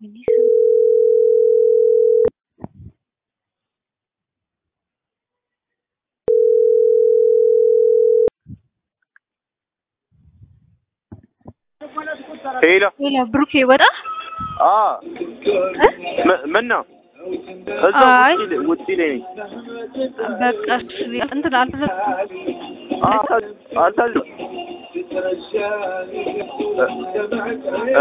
ሄሎ ሄሎ ብሩኬ ወጣ አ ምን ነው? እዛው አይ። ውጪ ላይ- ውጪ ላይ ነኝ። በቃ እሺ፣ እንትን አልተዘጋም። አልታ- አልታዘ- እ?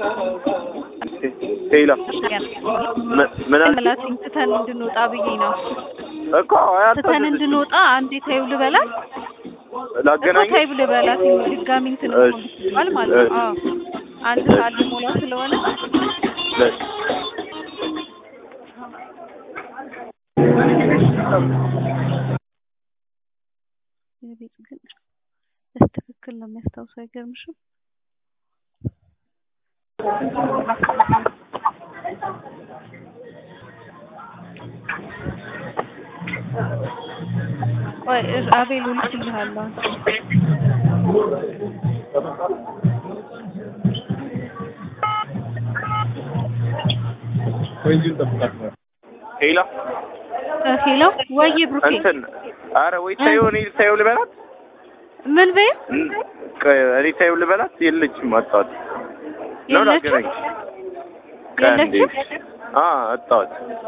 ሄሎ ምን- ምን አልሽ? በላትኝ ትተን እንድንወጣ ብዬ ነው። እኮ አይ ትተን አልታዘዝሽም። እንድንወጣ አንዴ ታዩ ልበላት እኮ ላገናኝ ታዩ ልበላት ድጋሚ እንትን እሺ፣ ይባል ማለት ነው። እሺ። አዎ አንድ ሰዓት ሊሞላ ስለሆነ የቤት ግን በትክክል ነው የሚያስታውሰው። አይገርምሽም? ቆይ እሺ፣ አቤል እልክልሃለሁ። ሄሎ እ ሄሎ ወይዬ ብሩኬ እንትን አረ ወይ ታየው እኔ ታየው ልበላት ምን በይ እን- ቆይ እኔ ታየው ልበላት የለችም አጣኋት ነው የለችም? ላገናኝ ከአንዴ የለችም? አ አጣኋት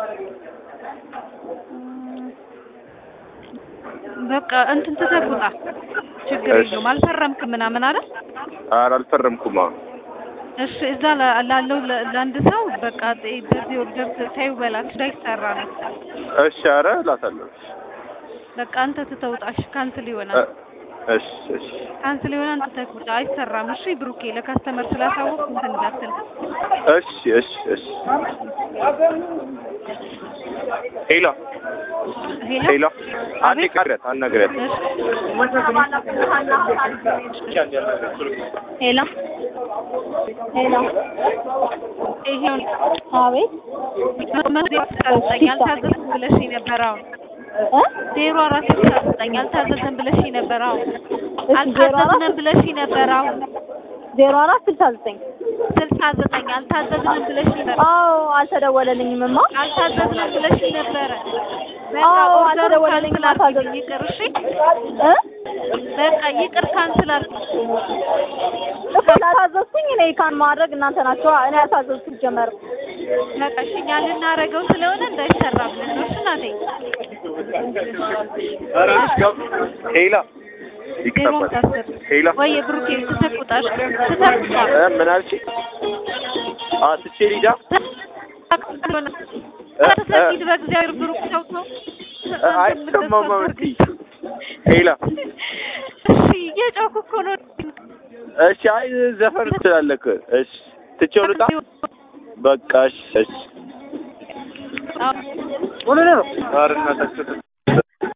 በቃ እንትን ተተጉጣ ችግር እሺ። የለውም። አልፈረምክም ምናምን አይደል? ኧረ አልፈረምኩም አሁን እሺ እዛ ላ- ላለው ለ- ለአንድ ሰው በቃ ጤ- በዚህ ኦርደር ታዩ በላት እንዳይሰራ ነው። እሺ ኧረ እላታለሁ በቃ አንተ ትተውጣሽ ካንስል እ- ይሆናል። እሺ እሺ ካንስል ይሆናል። አንተ ተውጣ አይሰራም። እሺ ብሩኬ ለካስተመር ስላሳወቅ እንትን እንዳትል። እሺ እሺ እሺ ሄሎ ሄሎ ሄሎ አንዴ አቤት? ቀረት አናግሪያት እሺ ሄሎ ሄሎ ይሄውን አቤት መመሪያ ስላልሰጠኝ አልታዘዝም ብለሽ ነበር። አሁን እ ዜሮ አራት ስልሳ ዘጠኝ አልታዘዝም ብለሽ ነበር። አሁን እሺ ዜሮ አራት አልታዘዝንም ብለሽ ነበር። አሁን ዜሮ አራት ስልሳ ዘጠኝ ስልሳ ዘጠኝ አልታዘዝንም ብለሽ ነበር። አዎ አልተደወለልኝም እማ አልታዘዝንም ብለሽ ነበረ። በቃ አዎ ኦርደሩ አልተደወለልኝም ካንስል አድርጊ። አልታዘዝኩም ይቅር እሺ። እ በቃ ይቅር ካንስል አድርጊ። እኮ ላታዘዝኩኝ እኔ ካን ማድረግ እናንተ ናቸው እኔ አልታዘዝኩም ጀመር በቃ እሺ እኛ ልናደርገው ስለሆነ እንዳይሰራ ብለን ነው። እሺ እናቴ ሄሎ ዜሮ ይቅጠፋል አስር ሄሎ ወይ ብሩኬ ትተቁጣሽ ትተቁጣ እ ምን አልሽ አ ትቼ ሊዳ ተሰጊድ በእግዚአብሔር ብሩክ ሰውቶ አይሰማም አመንቲ ሄሎ እሺ እየጮኩ እኮ ነው። እሺ አይ ዘፈን ትላለህ እኮ እሺ ትቼው ልውጣ በቃ እሺ እሺ አዎ። ኧረ እናታችሁ